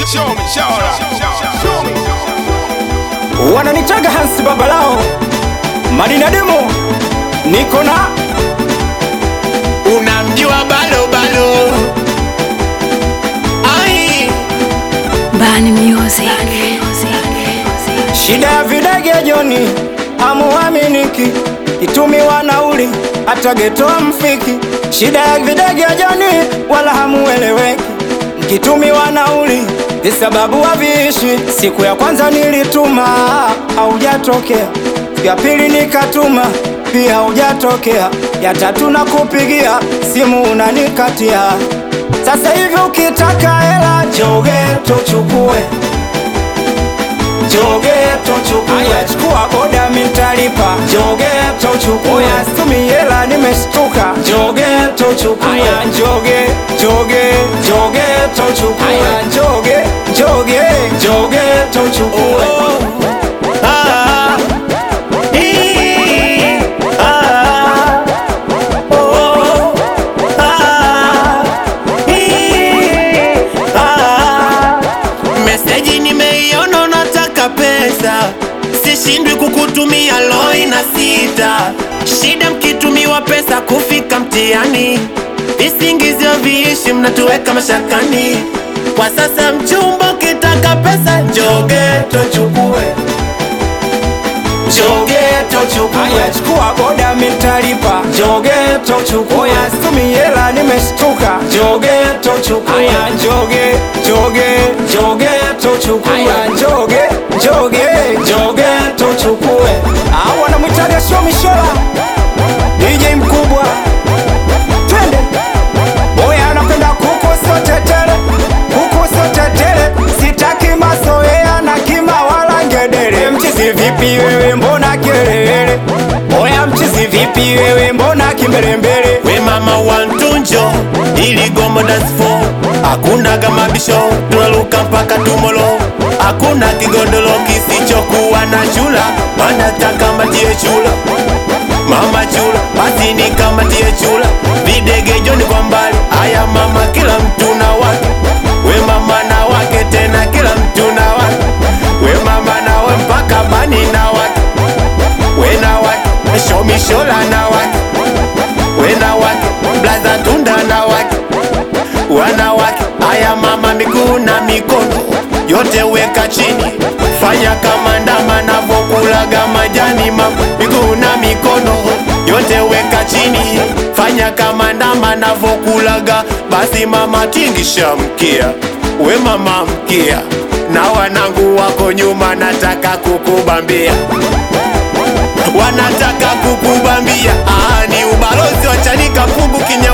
show me, show me, show me. wananitaga Hansi Babalao Madina Demo, niko na Unamjua balo balo. Ai, Bani Music. shida ya videge Joni, hamuaminiki kitumiwa nauli hata getoa mfiki. Shida ya videge Joni, wala hamueleweki mkitumiwa nauli ni sababu haviishi. Siku ya kwanza nilituma haujatokea, siku ya pili nikatuma pia haujatokea, ya tatu na kupigia simu unanikatia. Sasa hivi ukitaka hela joge tuchukue joge tochukue aya chukua boda mitalipa joge tochukue stumi hela nimeshtuka joge tochukue aya joge joge joge tochukue aya joge joge joge tochukue ah, ii, ah, oh, ah, ii, ah. Meseji nimeiona, nataka pesa, sishindwi kukutumia loi na sita. Shida mkitumiwa pesa kufika mtihani, visingizio viishi, mnatuweka mashakani. Kwa sasa mchumba, ukitaka pesa joge tochukue, joge tochukue aya chukua boda mitalipa joge tochukue aya stumi hela nimeshtuka joge tochukue aya joge joge joge tochukue aya joge joge joge tochukue au wanamwitaga shomishola DJ mkubwa twende boya anapenda kuku sotetele kuku sotetele sitaki mazoea na kima wala ngedere mchizi vipi wewe mbona kelele boya mchizi vipi wewe mbona kimbelembele We mama wantunjo ili gombo dance floor hakuna kama bisho tunaluka mpaka tumolo hakuna kigodoro kisichokuwa na chula wanataka matie chula mama chula basi ni kama tie chula videge joni kwa mbali aya mama kila mtu na wake we mama na wake tena kila mtu na wake we mama nawe mpaka bani na wake we na wake shomishola na wake wena wake blaza tunda na wake wanawake aya mama miguu na mikono yote weka chini fanya kama ndama navokulaga majani mama miguu na mikono yote weka chini fanya kama ndama navokulaga basi mama tingisha mkia we mama mkia na wanangu wako nyuma nataka kukubambia wanataka kukubambia ah, ni ubalozi wa Chanika Pugu Kinya